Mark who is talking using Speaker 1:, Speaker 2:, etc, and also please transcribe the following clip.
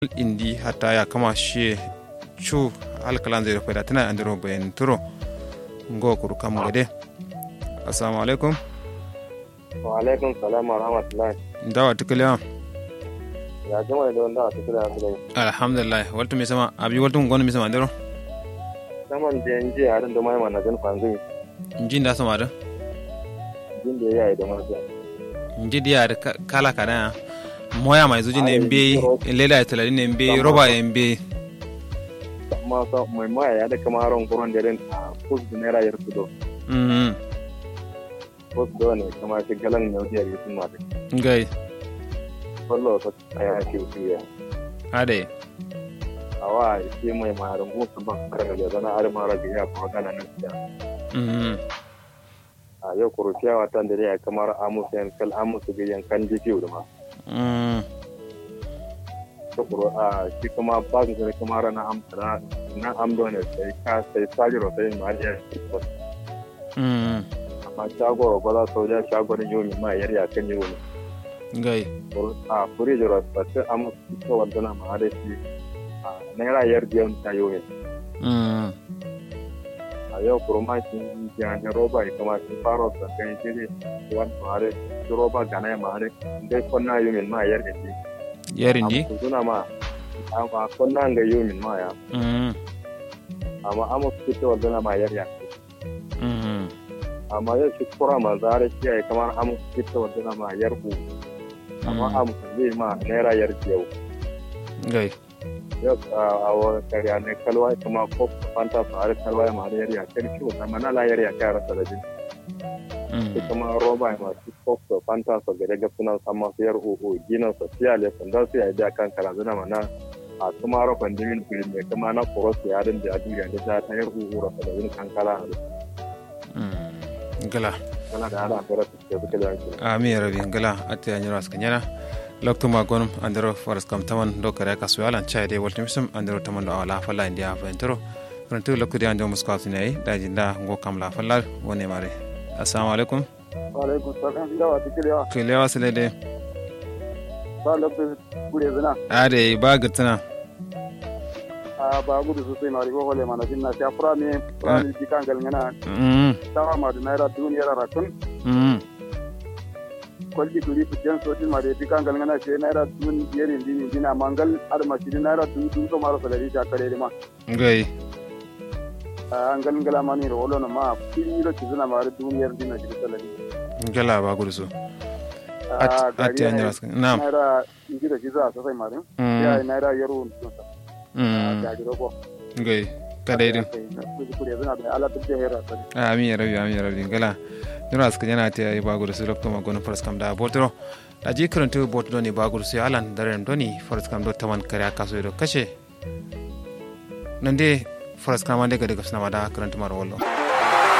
Speaker 1: indi hatta ya kama shi chu alkalan zai rufe da tana andiro bayan turo ngo kuru kam gade assalamu alaikum
Speaker 2: wa alaikum salam wa rahmatullahi
Speaker 1: dawa tukule
Speaker 2: ya jama da wanda a cikin da
Speaker 1: alhamdulillah waltu mi sama abi waltu ngono mi sama andiro
Speaker 2: saman da yanzu a da mai mana gan fanzu
Speaker 1: njin da sama da
Speaker 2: jin da yayi da masu
Speaker 1: nji dia da kala kana moya mai zuji ne mbe lela ya talari ne mbe roba ya mbe
Speaker 2: amma sa mai maya ya da kamaron kuron da rin a kus da naira yar kudo
Speaker 1: mhm
Speaker 2: kus da ne kama shi galan ne wajiyar yi sun mata
Speaker 1: ngai
Speaker 2: wallo ta tsaya ke wuce ya
Speaker 1: ade
Speaker 2: awa shi mai marin musu ban kare da zana har mara ga ya kuma kana nan siya
Speaker 1: mhm
Speaker 2: a yau kuruciya watan da ya kamar amusu yan kal amusu ga yankan jikiyo da ma
Speaker 1: mhm
Speaker 2: tukuru a shi kuma ba su zai kuma rana amsa na amdo ne sai ka sai sajiro sai ma ya
Speaker 1: mhm
Speaker 2: amma shago ba za su ja shago da yomi ma yar ya kan yomi
Speaker 1: ngai
Speaker 2: a furi jiro ba sai amma ko wanda na ma da shi a naira yar biyan ta yomi
Speaker 1: mhm
Speaker 2: a yau kurma shi ya ne roba ya kuma shi faro da kan shi ne wani ma da shi roba ga na ma da dai konna yomi ma yar da shi
Speaker 1: yarin di
Speaker 2: amma suna ma amma konna ga yomi ma ya
Speaker 1: mhm
Speaker 2: amma amma fito wanda na ma yar ya
Speaker 1: mhm
Speaker 2: amma yau shi kura ma zare shi ya kamar amu fita wanda na ma yar ku amma amu zai ma naira yar yau
Speaker 1: ngai
Speaker 2: yau a wani karya ne kalwa kuma ko fanta su har kalwa ya ma da yar ya kar shi wanda mana la yar ya kai rasa da jin shi
Speaker 1: mhm
Speaker 2: kuma roba ma shi ko su fanta su ga daga sunan sama su yar uku gina su siya le sun da su ya da kan kara zuna mana a kuma rofan dimin kuri ne kuma na kuro su yarin da ya duniya da ta yar uku rasa da jin kan kala
Speaker 1: mhm gala
Speaker 2: kana da ana fara su ke suke da yanki
Speaker 1: ami rabi ngala ate anyiro askanyana lokto ma gonum andiro foras kam taman do kare ka suyalan chai de woltim sum andiro taman do ala falla india fa entero pronto lokko de ando muska tinai da jinda ngo kam la falla woni mare assalamu alaikum
Speaker 2: alaikum salam da wa tikiriya
Speaker 1: ke lewa sele de
Speaker 2: ba lokacin gure zina
Speaker 1: ade ba gatsana
Speaker 2: a ba gudu sosai ma rigo hole mana jinna ta fura ne fura ne ji kan galngana
Speaker 1: mhm
Speaker 2: tawa ma da naira duniyar rakun
Speaker 1: mhm
Speaker 2: kwalji duri fitan sotin ma da ji kan galngana ce naira duniyar dini dina mangal ar ma shi naira du du so mara salari ta kare ma
Speaker 1: ngai
Speaker 2: an galngala ma ni rolo na ma fili ro ki zina ma da duniyar dina shi salari
Speaker 1: ngala ba gursu ate anyiro askan na'am
Speaker 2: naira inji da ji za sosai ma din
Speaker 1: mhm
Speaker 2: ya naira yaro
Speaker 1: mhm
Speaker 2: da ji rogo
Speaker 1: ngai kada idin
Speaker 2: kure zina da ala duk da hera sani
Speaker 1: ami ya rabi ami ya rabi ngala nura aska yana ta yi baguru su lokto magono faras kam da botoro da ji karantu boto doni baguru su alan daren doni faras kam do taman kare aka so do kashe nan dai faras kam ande ga daga suna da karantu mara wallo